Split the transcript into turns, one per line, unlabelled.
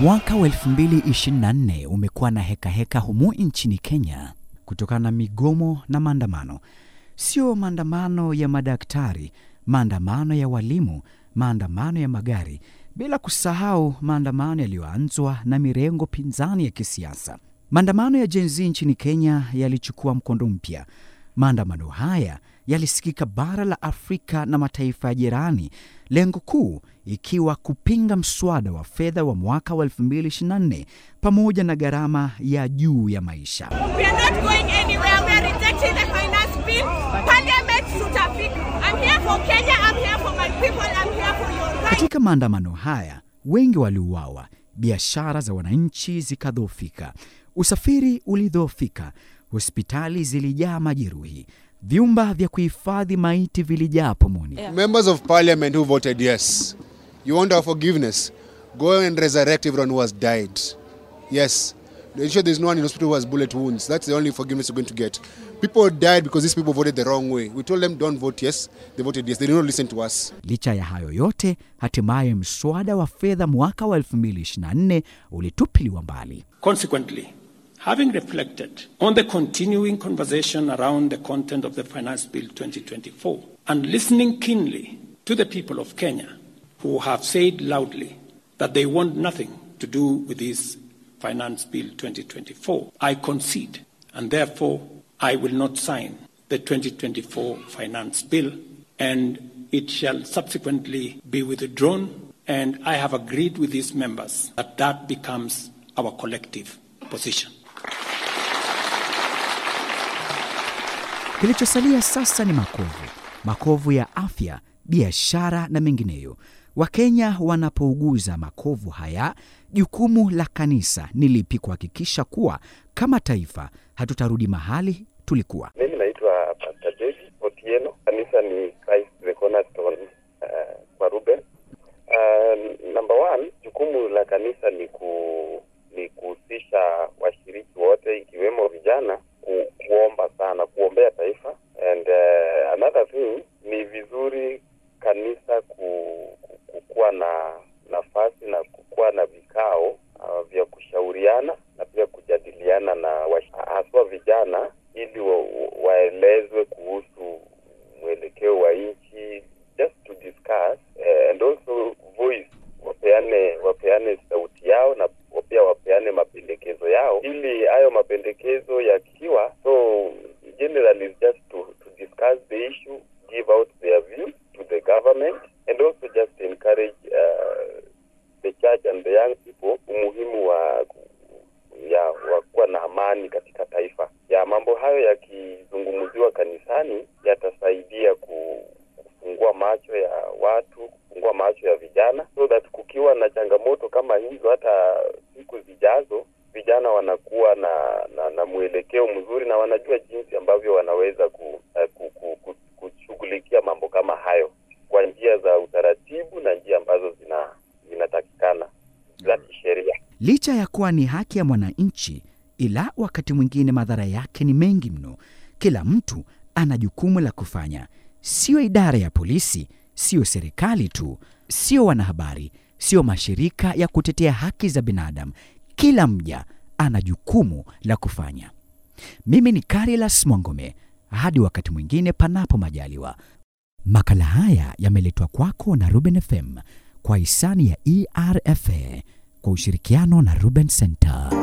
Mwaka wa 2024 umekuwa na hekaheka heka humu nchini Kenya kutokana na migomo na maandamano. Sio maandamano ya madaktari, maandamano ya walimu, maandamano ya magari, bila kusahau maandamano yaliyoanzwa na mirengo pinzani ya kisiasa. Maandamano ya Gen Z nchini Kenya yalichukua mkondo mpya. Maandamano haya yalisikika bara la Afrika na mataifa ya jirani, lengo kuu ikiwa kupinga mswada wa fedha wa mwaka wa 2024 pamoja na gharama ya juu ya maisha.
We are not going anywhere. We are rejecting the finance bill. Parliament tutafika. I'm here for Kenya. I'm here for my people. I'm here for your rights.
Katika maandamano haya wengi waliuawa, biashara za wananchi zikadhoofika, usafiri ulidhoofika, hospitali zilijaa majeruhi, vyumba vya kuhifadhi maiti vilijaa pomoni.
Members of parliament who voted yes, you want our forgiveness. Go and resurrect everyone who has died. Yes. Ensure there's no one in hospital who has bullet wounds. That's the only forgiveness you're going to get. People died because these people voted the wrong way. We told them don't vote yes. They voted yes. They did not listen to us.
Licha ya hayo yote, hatimaye mswada wa fedha mwaka wa 2024 ulitupiliwa mbali.
Consequently, having reflected on the continuing conversation around the content of the Finance Bill 2024 and listening keenly to the people of Kenya who have said loudly that they want nothing to do with this Finance Bill 2024, I concede and therefore I will not sign the 2024 Finance Bill and it shall subsequently be withdrawn and I have agreed with these members that that becomes our collective position.
Kilichosalia sasa ni makovu, makovu ya afya, biashara na mengineyo. Wakenya wanapouguza makovu haya, jukumu la kanisa ni lipi kuhakikisha kuwa kama taifa hatutarudi mahali tulikuwa?
Mimi naitwa Pastor Joyce Otieno. Kanisa ni Christ the Cornerstone uh, kwa Ruben. Uh, number one, jukumu la kanisa ni ku ni kuhusisha washiriki wote ikiwemo vijana ku, kuomba sana, kuombea taifa. And uh, another thing ni vizuri kanisa ku, ku, kukuwa na nafasi na kukuwa na vikao uh, vya kushauriana na pia kujadiliana na wash- haswa vijana ili wa, waelezwe kuhusu mwelekeo wa nchi just to discuss eh, and also voice wapeane wapeane sauti yao na pia wapeane mapendekezo yao ili hayo mapendekezo yakiwa so generally is just to, to discuss the issue give out their view to the government and also just encourage uh, the church and the young people umuhimu wa ya wa kuwa na amani katika taifa ya mambo hayo yakizungumziwa kanisani yatasaidia ku, kufungua macho ya watu kufungua macho ya vijana so that kukiwa na changamoto kama hizo hata siku zijazo vijana wanakuwa na, na, na mwelekeo mzuri na wanajua jinsi ambavyo wanaweza ku, uh, ku, ku, ku, kushughulikia mambo kama hayo kwa njia za utaratibu na njia ambazo zina zinatakikana za kisheria
Licha ya kuwa ni haki ya mwananchi, ila wakati mwingine madhara yake ni mengi mno. Kila mtu ana jukumu la kufanya, sio idara ya polisi, sio serikali tu, sio wanahabari, sio mashirika ya kutetea haki za binadamu. Kila mja ana jukumu la kufanya. Mimi ni Carilas Mwangome, hadi wakati mwingine, panapo majaliwa. Makala haya yameletwa kwako na Ruben FM kwa hisani ya ERFA kwa ushirikiano na Ruben Center.